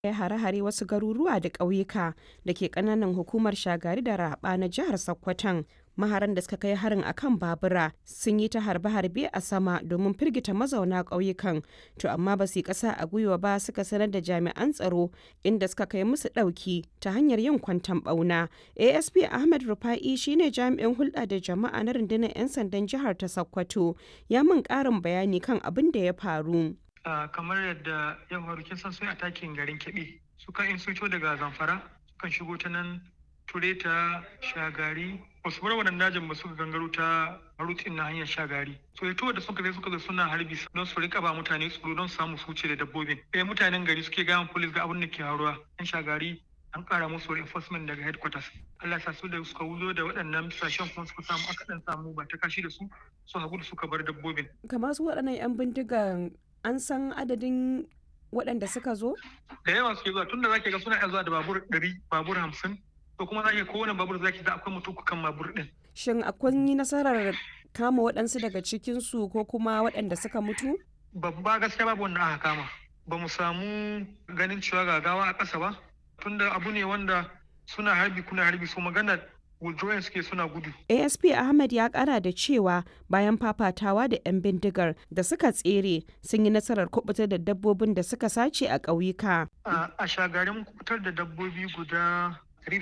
kai hare-hare wasu garuruwa da ƙauyuka da ke ƙananan hukumar Shagari da Raba na jihar Sokoton. Maharan da suka kai harin akan babura sun yi ta harbe-harbe a sama domin firgita mazauna ƙauyukan, to amma ba su yi ƙasa a gwiwa ba suka sanar da jami'an tsaro inda suka kai musu ɗauki ta hanyar yin kwanton ɓauna. ASP Ahmed Rufa'i shine jami'in hulɗa da jama'a na rundunar 'yan sandan jihar ta Sokoto, ya min ƙarin bayani kan abin da ya faru. Uh, kamar yadda ya faru kin san sun atakin garin Kebbi suka in sun daga Zamfara sukan shigo ta nan Tureta Shagari wasu bar wannan dajin ba suka gangaro ta rutin na hanyar Shagari so ya da suka zai suka zo suna harbi don su rika ba mutane tsoro don samu su wuce da dabbobin eh mutanen gari suke gayan police ga abin da ke haruwa yan Shagari an kara musu reinforcement daga headquarters Allah ya sa su da suka wuzo da waɗannan sashen kuma suka samu aka dan samu ba ta kashi da su su hagu da suka bar dabbobin kamar su waɗannan 'yan bindigan an san adadin waɗanda suka zo? Da yawa suke zuwa tunda zaki ga suna iya zuwa da babur ɗari babur hamsin to kuma zaki kowane babur zaki ga akwai mutum kan babur ɗin. Shin akwai yi nasarar kama waɗansu daga cikinsu ko kuma waɗanda suka mutu? Babba gaskiya babu wanda aka kama. Ba mu samu ganin cewa gagawa a ƙasa ba tunda abu ne wanda suna harbi kuna harbi so magana withdrawing suke suna gudu. asp ahmed ya kara da cewa bayan fafatawa da 'yan bindigar da suka tsere sun yi nasarar kubutar da dabbobin da suka sace a ƙauyuka. a shagarin kubutar da dabbobi guda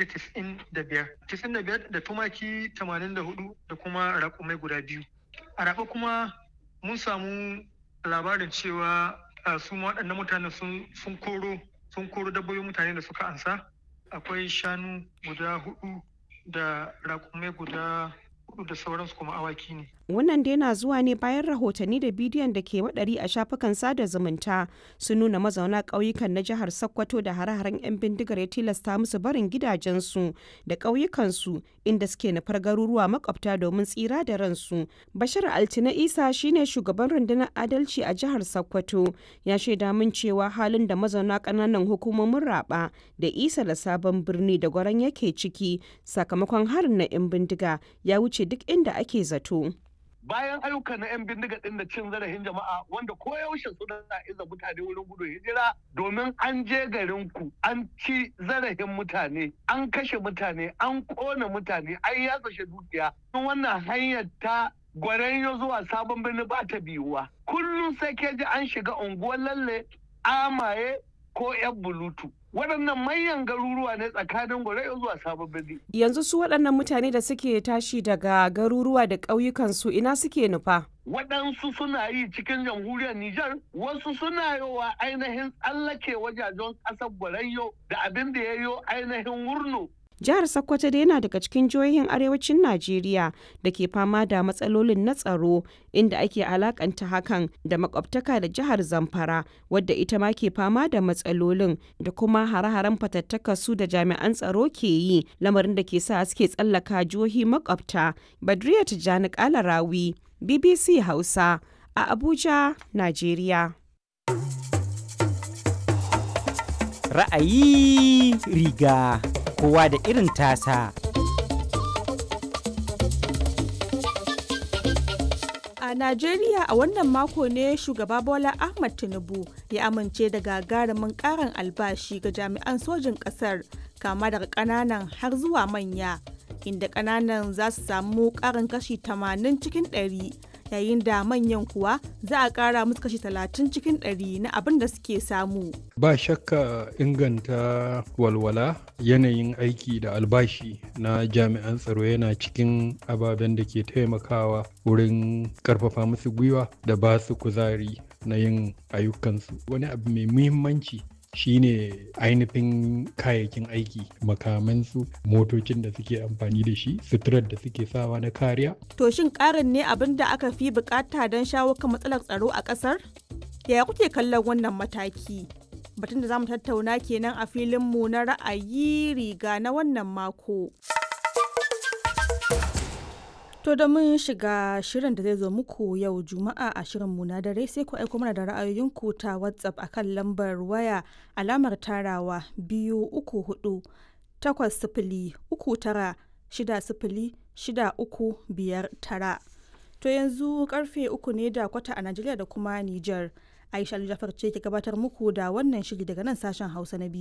195 95 da tumaki 84 da kuma raƙumai guda biyu a raɓa kuma mun samu labarin cewa su waɗannan mutane sun koro sun koro dabbobin mutane da suka ansa akwai shanu guda hudu da raƙumai guda hudu da sauransu kuma awaki ne. Wannan dai na zuwa ne bayan rahotanni da bidiyon da ke waɗari a shafukan sada zumunta sun nuna mazauna ƙauyukan na jihar Sokoto da hare-haren 'yan bindigar ya tilasta musu barin gidajensu da ƙauyukansu inda suke nufar garuruwa makwabta domin tsira da ransu. Bashir Altina Isa shine shugaban rundunar adalci a jihar Sokoto ya shaida min cewa halin da mazauna ƙananan hukumomin raba da isa da sabon birni da gwaran yake ciki sakamakon harin na 'yan bindiga ya wuce duk inda ake zato. bayan ayyuka na 'yan bindiga ɗin da cin zarafin jama'a wanda koyaushe suna iza mutane wurin gudun hijira domin an je garin ku an ci zarafin mutane an kashe mutane an kona mutane an yatsa dukiya wannan hanyar ta gwaranyo zuwa sabon birni ba ta biyuwa kullum sai ke ji an shiga unguwar lalle amaye ko 'yan bulutu waɗannan manyan garuruwa ne tsakanin gwarai zuwa sabon birni. Yanzu su waɗannan mutane da suke tashi daga garuruwa da ƙauyukansu ina suke nufa? Waɗansu suna yi cikin jamhuriyar Nijar, wasu suna yowa ainihin tsallake wajajen ƙasar Gwarayyo da abin da ya yo ainihin wurno Jihar Sokoto dai yana daga cikin jihohin arewacin Najeriya da ke fama da matsalolin na tsaro inda ake alakanta hakan da makwabtaka da jihar Zamfara wadda ita ma ke fama da matsalolin da kuma hare-haren fatattaka su da jami'an tsaro ke yi lamarin da ke sa suke tsallaka jihohi makwabta. Badriya Tijjani Kalarawi, BBC Hausa a Abuja, Najeriya. Ra'ayi riga. kowa da irin tasa. A Najeriya a wannan mako ne shugaba Bola Ahmad Tinubu ya amince da gagarumin karin albashi ga jami'an sojin ƙasar kama daga ƙananan har zuwa manya, inda ƙananan za su samu ƙarin kashi 80 cikin 100 yayin da manyan kuwa za a ƙara musu kashi 30 cikin 100 na abin da suke samu. Ba shakka inganta walwala yanayin aiki da albashi na jami'an tsaro yana cikin ababen da ke taimakawa wurin karfafa musu gwiwa da ba su kuzari na yin ayyukansu. Wani abu mai muhimmanci shine ainihin kayayyakin aiki makamansu motocin da suke amfani da shi suturar da suke sawa na kariya. To shin ƙarin ne abin da aka fi bukata don shawo kan matsalar tsaro a ƙasar? Yaya kuke kallon wannan mataki? Batun da za mu tattauna kenan a filinmu na ra'ayi riga na wannan mako. To da mun shiga shirin da zai zo muku yau Juma'a a shirin mu na dare sai ku aiko mana da ra'ayoyinku ta WhatsApp akan lambar waya alamar tarawa biyu uku hudu takwas sifili uku tara shida sifili shida uku biyar tara. To yanzu karfe uku ne da kwata a Najeriya da kuma Nijar. Aisha Jafar ce ke gabatar muku da wannan shiri daga nan sashen Hausa na biyu.